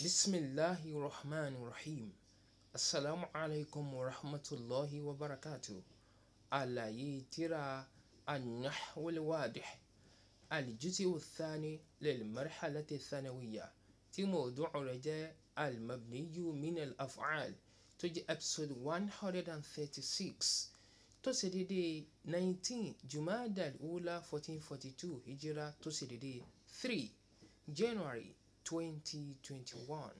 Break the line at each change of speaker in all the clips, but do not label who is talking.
bisimilahi rahman rahim asalaamu alaykum wa rahmatulahi wa barakatu àlàyé tírà an-nahwul wadih al-juz'u thani lil-marhalati thanawiyya tí mawdu'u rẹ̀ jẹ́ al-mabniyu min al-af'al tó jẹ́ episode one hundred and thirty-six tó ṣe dédé nineteen jumada al-ula fourteen forty two hijira tó ṣe dédé three january twenty twenty one.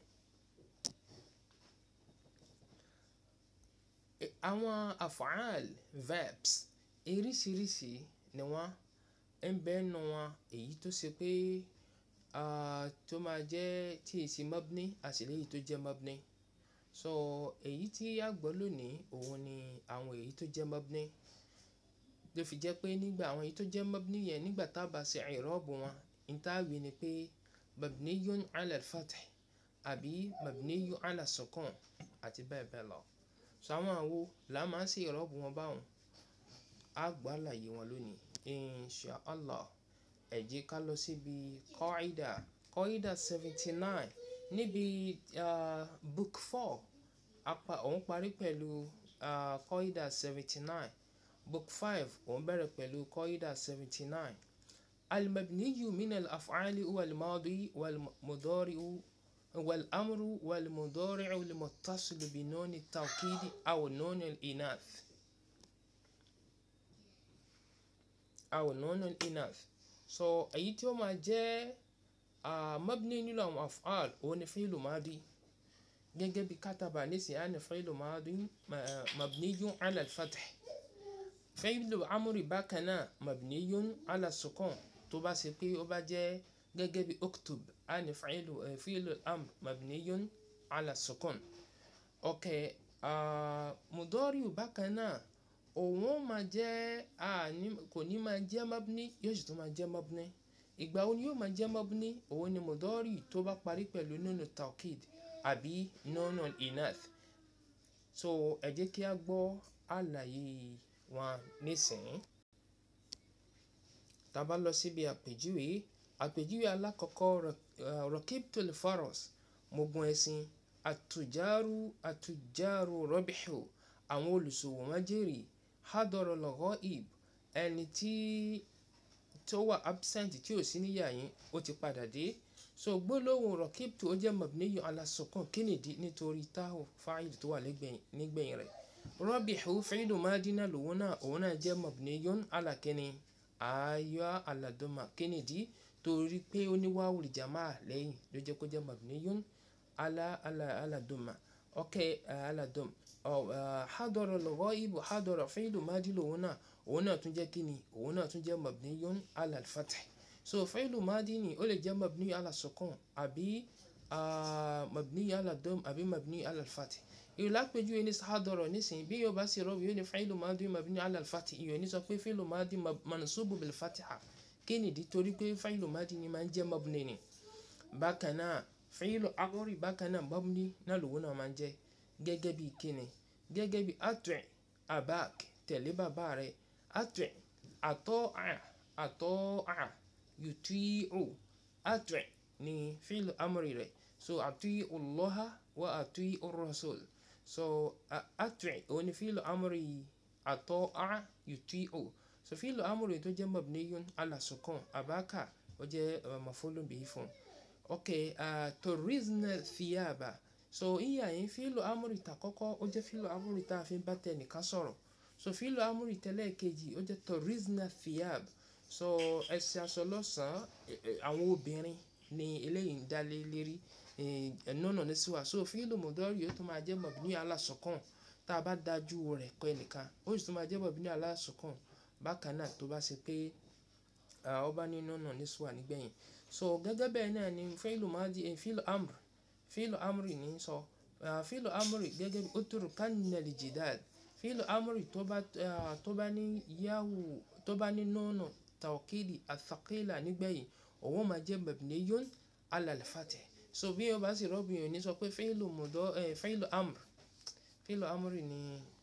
àwọn afaal verbs eríṣiríṣi ni wọ́n ń bẹ nù wọn èyí tó ṣe pé tó máa jẹ́ tí èsì mabni àti èyí tó jẹ́ mabni so èyí tí a gbọ́ lónìí òun ni àwọn èyí tó jẹ́ mabni ló fi jẹ́ pé nígbà àwọn èyí tó jẹ́ mabni yẹn nígbà tá a bá ṣe ìrọ́bù wọn ìtàwé ni pé mabniyun ala al-fath àbí mabniyun ala sukun àti bẹ́ẹ̀ bẹ́ẹ̀ lọ so àwọn àwo là máa ń ṣe ìrọ́bù wọn báwọn á gbọ́ àlàyé wọn lónìí insha allah ẹ jẹ́ ká lọ síbi kọ́ìdà kọ́ìdà seventy nine níbi uh, book four apá òun parí pẹ̀lú uh, kọ́ìdà seventy nine book five òun bẹ̀rẹ̀ pẹ̀lú kọ́ìdà seventy nine المبني من الأفعال هو الماضي والمضارع والأمر والمضارع المتصل بنون التوكيد أو نون الإناث أو نون الإناث so èyí tí ó máa jẹ́ mabni nínú àwọn af'al òun ni fi'lu madi gẹ́gẹ́ bí kátàbà nísìnyí á ní fi'lu madi mabniyun ala al-fath fi'lu amri bákan náà mabniyun ala sukun tó bá ṣe pé ó bá jẹ́ gẹ́gẹ́ bí uktub á ní fi'lu fi'lu amr mabniyun ala sukun ok mudoriu bákan náà òun ó máa jẹ́ kò ní máa jẹ́ mabni yóò sì tún máa jẹ́ mabni ìgbà wo ni yóò máa jẹ́ mabni òun ni mudori tó bá parí pẹ̀lú nunu taukid àbí nunu inath so ẹ jẹ́ kí a gbọ́ àlàyé wọn nísìnyí tá bá lọ síbi àpèjúwe àpèjúwe alákọ̀ọ́kọ́ rakibtul faros mo gun ẹṣin àtùjárù àtùjárù rọ́bìhù àwọn olùṣòwò wọn jèrè hadọ̀rọ̀ lọ́gọ́ ib ẹni tí tó wà absent tí ò sí níyà yín ó ti padà dé so gbólóhùn rakibtu ó jẹ́ mabniyu ala sukun kí nìdí nítorí táwọn fáìlì tó wà nígbẹ̀yìn rẹ̀ rọ́bìhù fi'lu madina lòun náà òun náà jẹ́ mabniyun ala kíni ayọ́ aladoma kennedy torí pé ó ní wáwùrì jama lẹ́yìn ló jẹ́ kó jẹ́ mabniyun ala ala aladoma ok aladom hadọ̀rọ̀ lọ́wọ́ ibo hadọ̀rọ̀ fi'lu madi lòun náà òun náà tún jẹ́ kíni òun náà tún jẹ́ mabniyun ala al-fath so fi'lu madi ni ó lè jẹ́ mabniyun ala sukun àbí mabniyun ala dom àbí mabniyun ala al-fath ìlápẹ̀jú ẹni sàádọ̀rọ̀ nísìnyí bí yóò bá sì rọ́bì yóò ní fi'lu madi mabni ala al-fathi ìyọ̀ ní sọ pé fi'lu madi mansubu bil fatiha kí nìdí torí pé fi'lu madi ni máa ń jẹ́ mabni ni bákan náà fi'lu amri bákan náà mabni náà lòun náà máa ń jẹ́ gẹ́gẹ́ bí kíni gẹ́gẹ́ bí at'i abak tẹ̀lé bàbá rẹ̀ at'i ata'a ata'a yuti'u at'i ni fi'lu amri rẹ̀ so ati'u Allaha wa ati'u ar-rasul so at'i òun ni fílù amúri ata'a yuti'u so fílù amúri tó jẹ́ mabniyun ala sukun abaka ó jẹ́ mafulun bihi fún ok turizna thiyaba so ìyá yẹn fílù amúri ta kọ́kọ́ ó jẹ́ fílù amúri tá a fi bá tẹ nìkan sọ̀rọ̀ so fílù amúri tẹ́lẹ̀ kejì ó jẹ́ turizna thiyab so ẹsẹ̀ aṣọ lọ́sàn-án àwọn obìnrin ni eléyìí ń dálé lérí nọ́nà ní síwá so fílù mọ̀dọ́rì yóò tún máa jẹ́ mọ̀bìní alásùnkàn tá a bá dájú rẹ̀ kọ́ ẹnìkan ó sì tún máa jẹ́ mọ̀bìní alásùnkàn bákan náà tó bá ṣe pé ọba ní nọ́nà ní síwá nígbẹ̀yìn so gẹ́gẹ́ bẹ́ẹ̀ náà ni fílù madi fílù amr fílù amri ní sọ fílù amri gẹ́gẹ́ bí uturu kannali jidal fílù amri tó bá ní yahu tó bá ní nọ́nà tawkidi athaqila nígbẹ̀yìn òun máa jẹ́ mabniyun ala al-fath so bí o bá sì rọ́bì yìí ní sọ pé fílù mọ̀dọ́ fílù amr fílù amr ni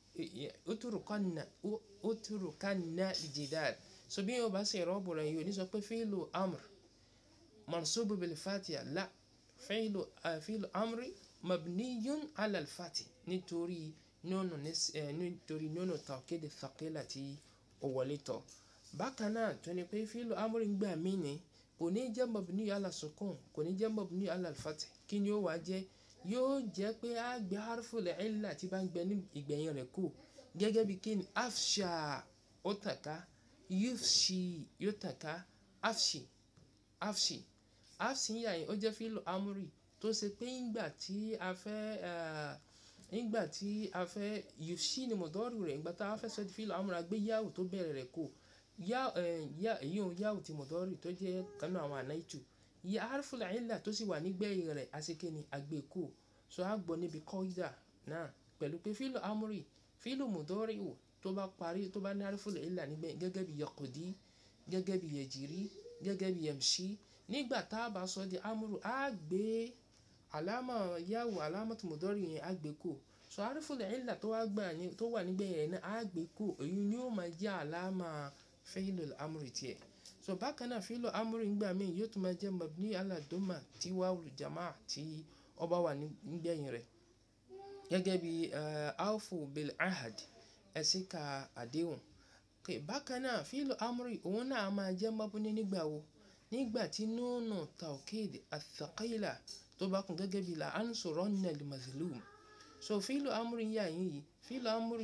uturu kanna lijidal so bí o bá sì rọ́bù rẹ̀ yìí ní sọ pé fílù amr mansubu bil fatiha la fílù fílù amri mabniyun ala al-fathi nítorí nọ́ọ̀nù nítorí nọ́ọ̀nù tawkid thaqila tí ó wọlé tọ̀ bákan náà tó ní pé fílù amri ń gbà mí ni kò ní jẹ́ mabni ala sukun kò ní jẹ́ mabni ala al-fath kí ni ó wá jẹ́ yóò jẹ́ pé a gbé harful illa tí bá ń gbẹ ní ìgbẹ̀yìn rẹ̀ kù gẹ́gẹ́ bí kí ni afsha ó tàka yufshi yóò tàka afshi afshi afshi yà yín ó jẹ́ fílù amúrì tó ṣe pé ńgbà tí a fẹ́ ńgbà tí a fẹ́ yufshi ni mọ̀dọ́rù rẹ̀ ńgbà tá a fẹ́ sọ di fílù amúrì agbé yáwù tó bẹ̀rẹ̀ rẹ̀ kù èyí ò yáwù ti mọ̀dọ́rù tó jẹ́ kanú àwọn ànáìtù ya harful illa tó sì wà nígbẹ̀yìn rẹ̀ àṣekè ni àgbékù so a gbọ́ níbi kọ́ídà náà pẹ̀lú pé fílù amúrì fílù mudọ́rìwò tó bá parí tó bá ní harful illa nígbẹ̀ gẹ́gẹ́ bí yaqdi gẹ́gẹ́ bí yajiri gẹ́gẹ́ bí yamshi nígbà tá a bá sọ di amúrù a gbé àlámà yàwó àlámà tó mudọ́rì yẹn a gbé kù so harful illa tó wà gbà ní tó wà nígbẹ̀yìn rẹ̀ náà a gbé kù èyí ni ó máa jẹ́ àlámà fílù amúrì tiẹ̀ so bákan náà fílò amúrí ńgbà míì yóò tún máa jẹ́ mabni aladoma tí wàhùn jama tí ọba wà nígbẹ̀yìn rẹ̀ gẹ́gẹ́ bí alfu bil ahad ẹ̀sìn ka àdéhùn bákan náà fílò amúrí òun náà máa jẹ́ mabni nígbà wo nígbà tí nùnù tawkid athaqila tó bá kún gẹ́gẹ́ bí la ansuranna al mazlum so fílò amúrí yà yìí fílò amúrí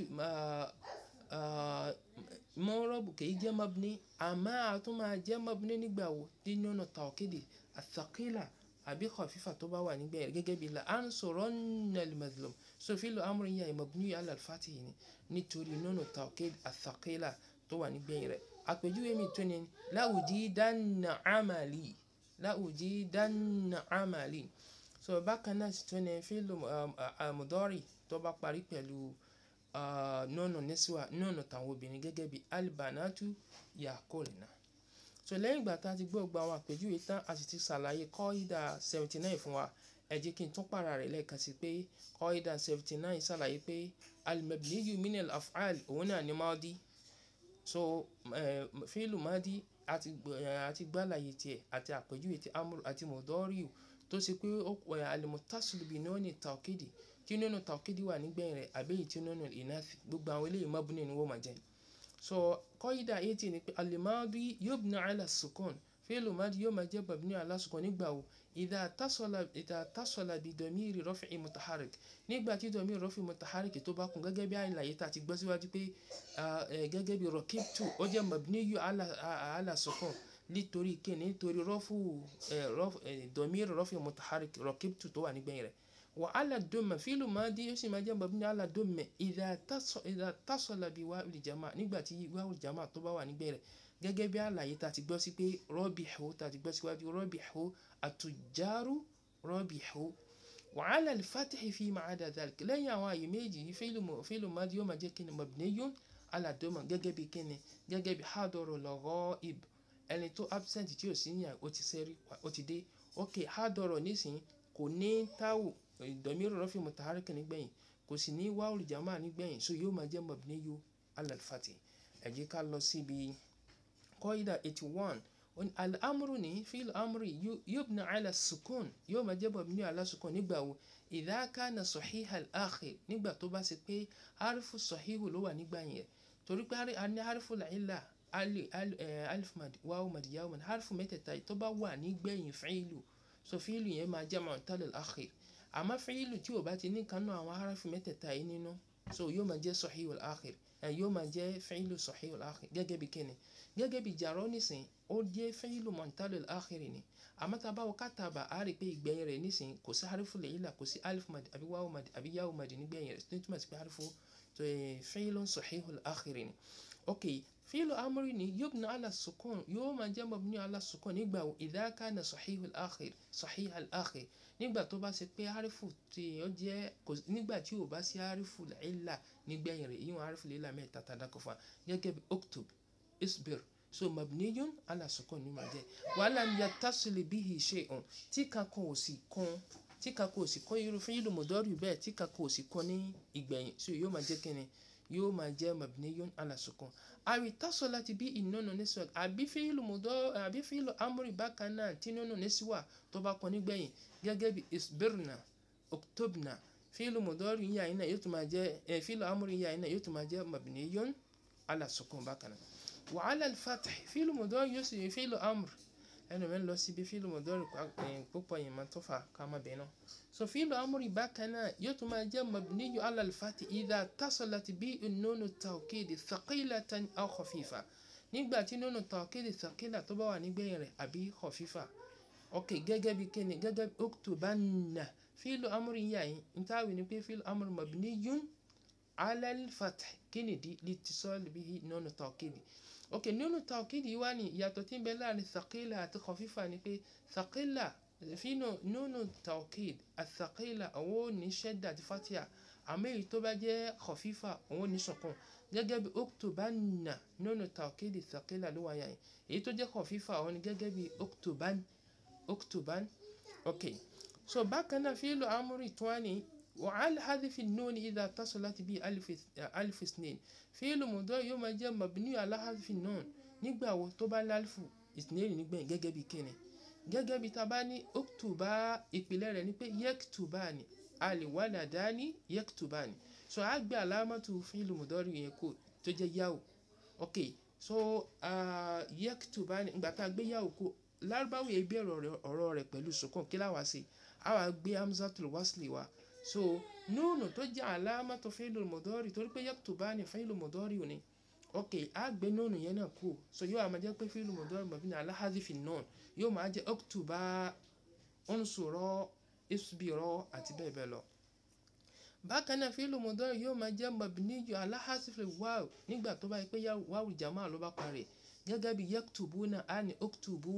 mọ́rọ́bù kì í jẹ́ mabni àmọ́ àtún máa jẹ́ mabni nígbà wo nínú ọ̀nà tàwọ́kéde àtàkìlà àbí khafifa tó bá wà nígbà yẹn gẹ́gẹ́ bí la ansuranna al-mazlum so fílò amúrin yà mabni ala al-fathi ni nítorí nínú tàwọ́kéde àtàkìlà tó wà nígbà yẹn rẹ̀ àpèjúwe mi tó ní la'ujidanna amali la'ujidanna amali so bákan náà sì tó ní fílò mudari tó bá parí pẹ̀lú nọ́ọ̀nù nísìwà nọ́ọ̀nù tàwọn obìnrin gẹ́gẹ́ bí albanatu yakolina so lẹ́yìn ìgbà tá a ti gbọ́ gba àwọn àpèjúwe tán a sì ti ṣàlàyé kọ́ídà seventy nine fún wa ẹ jẹ́ kí n tún pàrà rẹ̀ lẹ́ẹ̀kan sí pé kọ́ídà seventy nine ṣàlàyé pé alimabniyu minel af'al òun náà ni máàdí so fílù máàdí àti gbàlàyé tiẹ̀ àti àpèjúwe ti amúr àti mọ̀dọ́rìù tó ṣe pé alimutasilubi náà ní tàwkédì tí nínú tàwkédì wà nígbẹ̀yìn rẹ̀ àbẹ́yìí tí nínú ìnáfi gbogbo àwọn eléyìí mabni ni wọ́n máa jẹ́ so kọ́ídà eighty ni pé alimadi yubna ala sukun fílù madi yóò máa jẹ́ mabni ala sukun nígbà wo ìdá tasola bi domiri rọ́fì mutaharik nígbà tí domiri rọ́fì mutaharik tó bá kún gẹ́gẹ́ bí àìláyé tá a ti gbọ́ síwájú pé gẹ́gẹ́ bí rọ́kìtù ó jẹ́ mabni yóò ala sukun nítorí kíni nítorí rọ́fù domiri rọ́fì mutaharik rọ́kìtù tó wà nígbẹ̀yìn rẹ̀ وعلى الدم فعل ماضي يسمى ما جنب مبني على الدم إذا تصل إذا اتصل بواو الجماعة nígbà tí واو الجماعة tó bá wà níbẹ̀ rẹ̀ gẹ́gẹ́ bí àlàyé tá a ti gbọ́ sí pé ربحوا tá a ti gbọ́ síwájú ربحوا التجار ربحوا وعلى الفتح فيما عدا ذلك lẹ́yìn àwọn àyè méjì فعل ماضي yóò máa jẹ́ kíni مبني على الدم gẹ́gẹ́ bí kíni gẹ́gẹ́ bí حضر الغائب ẹni tó absent tí ò sí yàn ó ti sẹ́rí ó ti dé ok حضر nísìnyí kò ní táwù ìdọ̀míìrì rọ́fì mutaharika nígbẹ̀yìn kò sì ní wáwùl jama nígbẹ̀yìn so yóò máa jẹ́ mabniyu ala al-fathi ẹ jẹ́ ká lọ síbi kọ́ídà eighty one al-amru ní fíl amri yubna ala sukun yóò máa jẹ́ mabniyu ala sukun nígbà wo idha kana sahiha al-akhir nígbà tó bá ṣe pé harifu sahihu ló wà nígbà yẹn torí pé a ní harifu la'ila alif mad wáwù mad yáwù mad harifu mẹ́tẹ̀ẹ̀ta tó bá wà nígbẹ̀yìn fíìlù so fíìlù yẹn máa jẹ́ mu'tal al-akhir àmọ́ fíìlù tí o bá ti ní kanú àwọn harafi mẹ́tẹ̀ẹ̀ta yìí nínú so yóò máa jẹ́ sahihul akhir ẹ̀ yóò máa jẹ́ fíìlù sahihul akhir gẹ́gẹ́ bí kíni gẹ́gẹ́ bí jàrọ́ nísìn ó jẹ́ fíìlù mu'talul akhir ni àmọ́ tá a bá wọ kátàbà á rí i pé ìgbẹ̀yìn rẹ̀ nísìn kò sí harifu lẹ́yìnlá kò sí alif mad àbí wáwù mad àbí yáwù mad nígbẹ̀yìn rẹ̀ tó túmọ̀ sí pé harifu fíìlù sahihul akhir ni ok fíìlù amúrí ni yubna ala sukun yóò máa jẹ́ mabni ala sukun nígbà wo idha kana sahihul akhir sahihul akhir nígbà tó bá ṣe pé harifu tí ó jẹ́ nígbà tí ò bá sí harifu ìlà nígbẹ̀yìn rẹ̀ yíwọ̀n harifu ìlà mẹ́ta tàdákọ̀ fún wa gẹ́gẹ́ bí uktub isbir so mabniyun ala sukun ní máa jẹ́ walam yattasil bihi shay'un tí kankan ò sì kún tí kankan ò sì kún irú fún ìlú mọ̀dọ́rì bẹ́ẹ̀ tí kankan ò sì kún ní ìgbẹ̀yìn so yóò máa jẹ́ kíni yóò máa jẹ́ mabniyun ala sukun àbí tasalat bí ìnùnù niswa àbí fi'lu mudari àbí fi'lu amri bákan náà tí nùnù niswa tó bá kọ nígbẹ̀yìn gẹ́gẹ́ bí isbirna uktubna fi'lu mudari yìí àyìnà yóò tún máa jẹ́ fi'lu amri yìí àyìnà yóò tún máa jẹ́ mabniyun ala sukun bákan náà wa ala al-fath fi'lu mudari yóò sì fi'lu amri ẹnu mi lọ síbi fíìlù mọ̀dọ́rì púpọ̀ yìí máa tó fà ká má bẹ̀ẹ́ náà so fíìlù amúrì bákan náà yóò tún máa jẹ́ mabniyu ala al-fathi idha tasalat bí nunu tawkidi thaqilatan aw khafifa nígbà tí nunu tawkidi thaqila tó bá wà nígbẹ̀yìn rẹ̀ àbí khafifa ok gẹ́gẹ́ bí kíni gẹ́gẹ́ bí uktubanna fíìlù amúrì yà yín ntaawi ni pé fíìlù amúrì mabniyun ala al-fathi kíni di litisal bihi nunu tawkidi ok nínú tawkidi wá ní ìyàtọ̀ tí ń bẹ láàrin thaqila àti khafifa ni pé thaqila fínú nínú tawkid àthaqila àwọn ò ní shadda àti fatia àmọ́ èyí tó bá jẹ́ khafifa àwọn ò ní sukun gẹ́gẹ́ bí uktubanna nínú tawkidi thaqila ló wáyà yìí èyí tó jẹ́ khafifa àwọn ni gẹ́gẹ́ bí uktuban uktuban ok so bákan náà fílù amúrì tó wá ní وعلى حذف النون إذا اتصلت به ألف ألف اثنين فعل مضارع يوم جاء مبني على حذف النون nígbà wo tó bá lálfù ìsìnlẹ̀ nígbẹ̀yìn gẹ́gẹ́ bí kíni gẹ́gẹ́ bí tá bá ní oktuba ìpìlẹ̀ rẹ̀ ni pé yektubani aliwaladani yektubani so a gbé alámọ̀tò fíìlù mùdọ́rì yẹn kó tó jẹ́ yahoo ok so uh, yektubani ìgbà tá a gbé yahoo kó lárúbáwò yẹn gbé ọ̀rọ̀ rẹ̀ pẹ̀lú sukun kí láwa sí a wá gbé hamzatul wasli wa so nùnù tó jẹ́ alámọ̀tò fíìlù mùdọ́rì torí pé yektubani fíìlù mùdọ́rì ò ní ok a gbé nùnù yẹn náà kú so yóò máa jẹ́ pé fíìlù mudari mabni ala hadhifi nun yóò máa jẹ́ oktuba unsuro isbiro àti bẹ́ẹ̀ bẹ́ẹ̀ lọ. bákan náà fíìlù mudari yóò máa jẹ́ mabni ala hadhifi wáw nígbà tó bá yẹ pé wáwù jama ló bá parí gẹ́gẹ́ bí yaktubuna a ní oktubu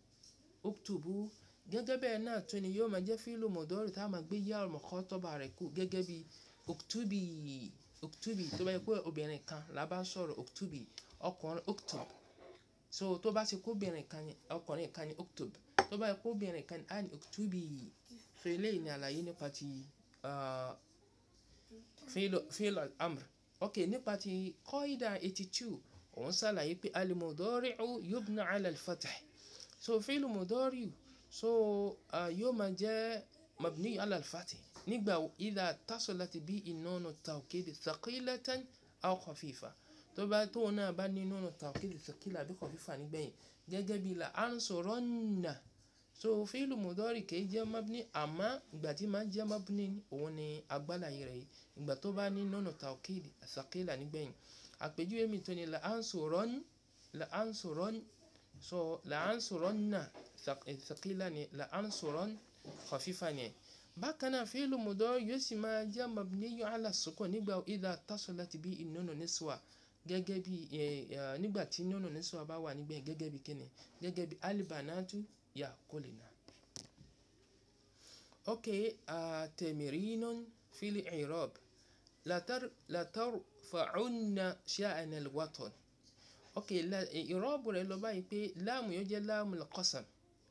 oktubu gẹ́gẹ́ bẹ́ẹ̀ náà tún ni yóò máa jẹ́ fíìlù mudari tá a máa gbé yá mọ̀kọ́tọ́ba rẹ̀ kú gẹ́gẹ́ bí oktubi oktubi tó bá yẹ pé obìnrin kan la bá sọ̀rọ̀ oktubi ọkùnrin oktub so tó bá ṣe kó obìnrin kan ní ọkùnrin kan ní oktub tó bá yẹ kó obìnrin kan ní á ní oktubi so eléyìí ni àlàyé nípa ti fílò amr ok nípa ti kọ́ìdà eighty two òun ṣàlàyé pé alimudori'u yubna ala al-fath so fílò mudori'u so yóò máa jẹ́ mabni ala al-fath nígbà ìdá tasolati bí ìnáwó tawkidi thaqilatan aw khafifa tó bá tó náà bá ní nínú tawkidi thaqila àbí khafifa nígbẹ̀yìn gẹ́gẹ́ bí la ansuranna so fíìlù mudari kìí jẹ́ mabni àmọ́ ìgbà tí máa jẹ́ mabni òun ni agbálàyé rẹ̀ ìgbà tó bá ní nínú tawkidi thaqila nígbẹ̀yìn àpèjúwe mi tó ní la ansuran la ansuran so la ansuranna thaqila ni la ansuran khafifa ni bákan náà fíìlù mudari yóò sì máa jẹ́ mabniyu ala sukun nígbà idha tasalat bí ìnùnú niswa gẹ́gẹ́ bí nígbà tí nùnú niswa bá wà nígbà gẹ́gẹ́ bí kíni gẹ́gẹ́ bí alibanatu yakulina. ok tamirinun fil i'rab latarfa'unna sha'ana al-watan ok i'rab rẹ̀ lọ báyìí pé láàmù yóò jẹ́ láàmù al-qasam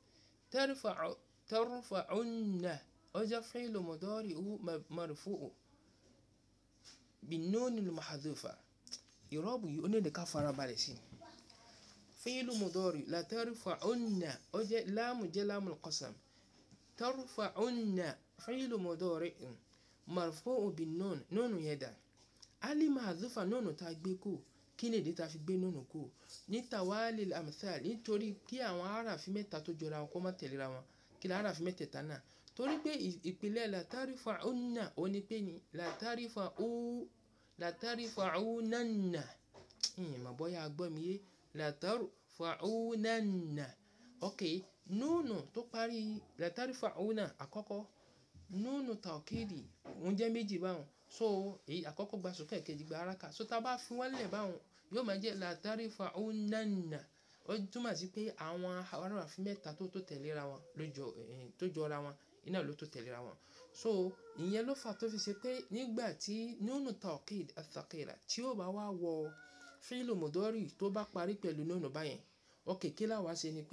tarfa'unna ọjọ́ fíìlù mudari marfu'u بالنون المحذوفة ìrọ́bù yìí ó ní ẹ̀dẹ̀ká farabalẹ̀ sí fíìlù mudari la tarfa'unna ó jẹ́ láàmù jẹ́ láàmù qasam tarfa'unna fíìlù mudari marfu'u bin-nun nùnù yẹn dà ali mahzufa nùnù tá a gbé kú kí ni èdè tá a fi gbé nùnù kú ní tawali al-amthal nítorí kí àwọn aráàfin mẹ́ta tó jọra wọn kó má tẹ̀léra wọn kí ni aráàfin mẹ́tẹ̀ẹ̀ta náà torí pé ìpìlẹ̀ látàrífà ọ̀nà òní pé ní látàrífà ó látàrífà ọ̀nànà ìyìnbọn bọ́yá gbọ́ mi yé látàrífà ọ̀nànà ok núùnù tó parí látàrífà ọ̀nà àkọ́kọ́ núùnù tàwkìdì òun jẹ́ méjì báwọn so èyí àkọ́kọ́ gba sókè kejì gba araka so tá a bá fi wọ́n lẹ̀ báwọn yóò máa jẹ́ látàrífà ọ̀nànà ó túmọ̀ sí pé àwọn aráàfin mẹ́ta tó tó tẹ̀léra wọn tó jọra wọn iná ló tó tẹ̀léra wọn so ìyẹn ló fà tó fi ṣe pé nígbà tí nínú tawkid athaqila tí ó bá wá wọ fíìlù mudari tó bá parí pẹ̀lú nínú báyẹn ok kí láwa ṣe ni pé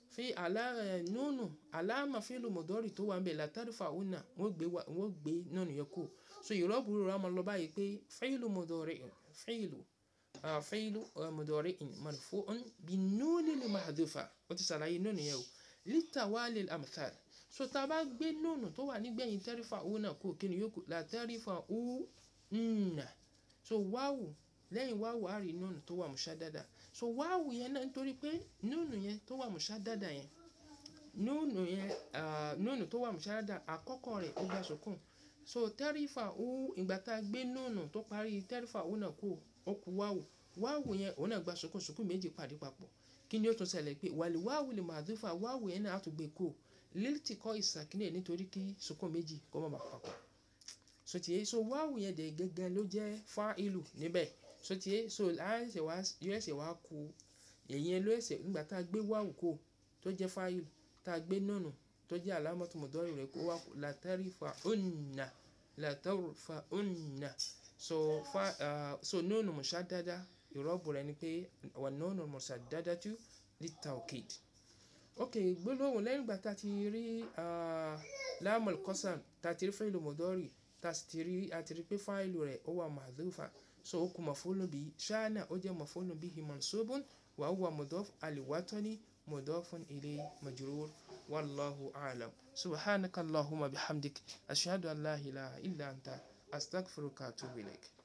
fi àlá ẹ̀ nùnù àlámà fílù mọ̀dọ́rì tó wà ń bẹ̀ látàrífà ònà wọ́n gbé wa wọ́n gbé nùnù yẹn kú so ìrọ́bù rẹ̀ máa lọ báyìí pé fílù mọ̀dọ́rì fílù fílù mọ̀dọ́rì marfu'un bí nùnì lè mahdhufa ó ti sàlàyé nùnù yẹn o lítàwálé amthal so tá a bá gbé nùnù tó wà nígbẹ̀yìn tẹ́rífà ònà kú kí ni yóò kú látàrífà ònà so wáwù lẹ́yìn wáwù á rí nùnù tó wà mushaddada so wáwù yẹn náà nítorí pé nùnù yẹn tó wà mushaddada yẹn nùnù yẹn nùnù tó wà mushaddada àkọ́kọ́ rẹ̀ ó gba sukun so tẹ́rífà ó ìgbà tá a gbé nùnù tó parí tẹ́rífà ó náà kú ó kú wáwù wáwù yẹn òun náà gba sukun sukun méjì pàdé papọ̀ kí ni ó tún ṣẹlẹ̀ pé wàlí wáwù lè mahdhufa wáwù yẹn náà á tún gbé kú lílítì kọ́ ìsàkínlẹ̀ nítorí kí sukun méjì kó má bàa papọ̀ sotie so wáwù yẹn dẹ̀ gẹ́gẹ́ ló jẹ́ fa'ilu níbẹ̀ sotie so láìsẹ̀ wá yóò ẹsẹ̀ wá ku èyí ló ẹsẹ̀ nígbà tá a gbé wáwù kó tó jẹ́ fa'ilu tá a gbé nùnù tó jẹ́ alámọ̀tò mọ̀dọ́rì rẹ̀ kó wá kú latarifa unna latarifa unna so fa uh, so nùnù mushaddada ìrọ́bù rẹ̀ ni pé wà nùnù mushaddadatu litawkid ok gbólóhùn lẹ́yìn ìgbà tá a ti rí láàmú kọ́sàm tá a ti rí fi'lu mọ̀dọ́rì tasitiri àtìrí pé fáìlù rẹ̀ ó wà mahdhufa so ó kú maf'ulun bihi shana ó jẹ́ maf'ulun bihi mansubun wa huwa mudaf al-watani mudafun ilayhi majrur wallahu a'lam subhanaka allahumma bihamdik ashhadu an la ilaha illa anta astaghfiruka wa atubu ilayk